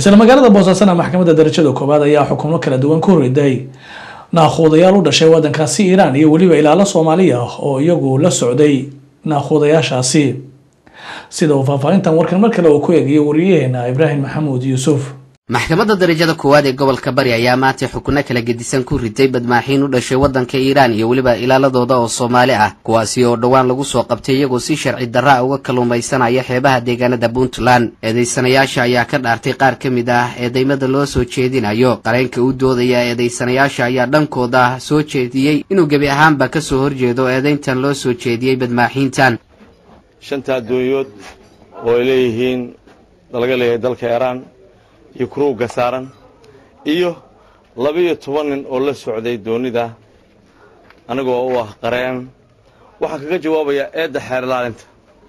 isla magaalada boosaasana maxkamadda darajada koowaad ayaa xukumo kala duwan ku riday naakhuudayaal u dhashay waddankaasi iiraan iyo weliba ilaalo soomaaliya oo iyagu la socday naakhuudayaashaasi sida uu faahfaahintan warkan mar kale uu ku eegayo wariyaheena ibraahim maxamuud yuusuf maxkamadda darajada koowaad ee gobolka bari ayaa maantay xukunno kala gedisan ku riday badmaaxiin u dhashay waddanka iiraan iyo weliba ilaaladooda oo soomaali ah kuwaasi oo dhowaan lagu soo qabtay iyagoo si sharci darra a uga kalluumaysanaya xeebaha deegaanada puntland eedaysanayaasha ayaa ka dhaartay qaar ka mid ah eedaymada loo soo jeedinayo qareenka u doodaya eedaysanayaasha ayaa dhankooda soo jeediyey inuu gebi ahaanba ka soo horjeedo eedayntan loo soo jeediyey badmaaxiintan shanta addoonyood oo ay leeyihiin laga leeyahay dalka iiraan iyo kuruugga saaran iyo laba-iyo toban nin oo la socday doonnida anigoo u ah qareen waxaan kaga jawaabayaa eedda xeer ilaalinta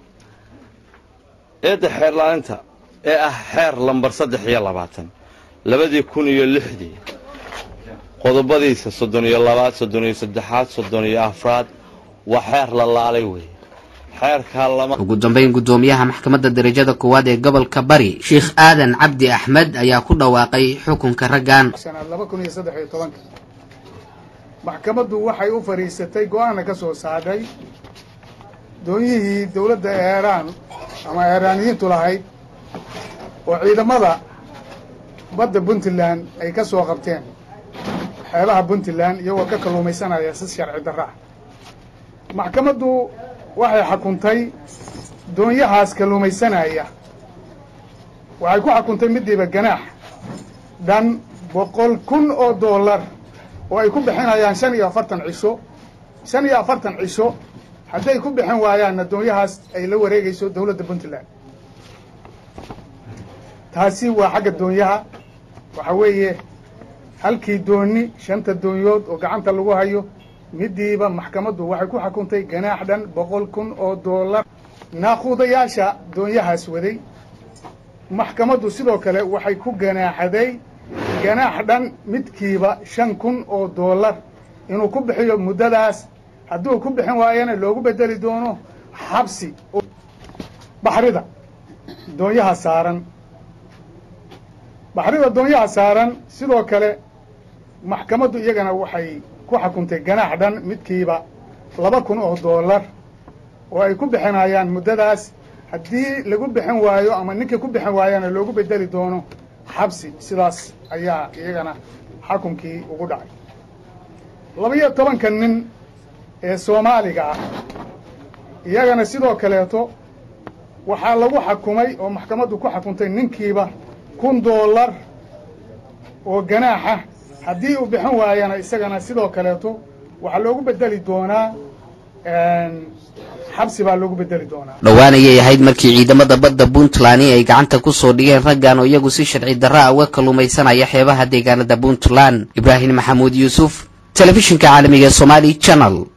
eedda xeer ilaalinta ee ah xeer lambar saddex iyo labaatan labadii kun iyo lixdii qodobadiisa soddon iyo labaad soddon iyo saddexaad soddon iyo afraad waa xeer la laalay weeye ugu dambayn guddoomiyaha maxkamadda darajada koowaad ee gobolka bari sheikh aadan cabdi axmed ayaa ku dhawaaqay xukunka raggan maxkamaddu waxay u fadhiisatay go-aanna ka soo saadhay doonyihii dowladda eeraan ama eeraaniyiintu lahayd oo ciidamada badda puntland ay ka soo qabteen xeebaha puntland iyagoo ka kalluumaysanaya si sharci darra ah maxkamaddu waxay xukuntay doonyahaas kalluumaysanaya waxay ku xukuntay midiiba ganaax dhan boqol kun oo dollar oo ay ku bixinayaan shan iyo afartan cisho shan iyo afartan cisho hadday ku bixin waayaanna doonyahaas ay la wareegayso dowladda puntland taasi waa xagga doonyaha waxa weeye halkii dooni shanta doonyood oo gacanta lagu hayo midiiba maxkamaddu waxay ku xukuntay ganaax dhan boqol kun oo dollar naaquudayaasha doonyahaas waday maxkamaddu sidoo kale waxay ku ganaaxaday ganaax dhan midkiiba shan kun oo dollar inuu ku bixiyo muddadaas hadduu ku bixin waayana loogu bedeli doono xabsi baxrida doonyaha saaran baxrida doonyaha saaran sidoo kale maxkamaddu iyagana waxay ku xukuntay ganaax dhan midkiiba laba kun oo dollar oo ay ku bixinayaan muddadaas haddii lagu bixin waayo ama ninkii ku bixin waayana loogu bedeli doono xabsi sidaas ayaa iyagana xukunkii ugu dhacay laba-iyo tobanka nin ee soomaaliga ah iyagana sidoo kaleeto waxaa lagu xukumay oo maxkamaddu ku xukuntay ninkiiba kun dollar oo ganaaxa haddii uu bixin waayana isagana sidoo kaleeto waxaa loogu bedeli doonaa xabsi baa loogu bedeli doonaa dhowaan ayay ahayd markii ciidamada badda puntland ay gacanta ku soo dhigeen raggan oo iyagu si sharci darra a uga kalluumaysanaya xeebaha deegaanada puntland ibraahim maxamuud yuusuf telefishinka caalamiga ee somaali channel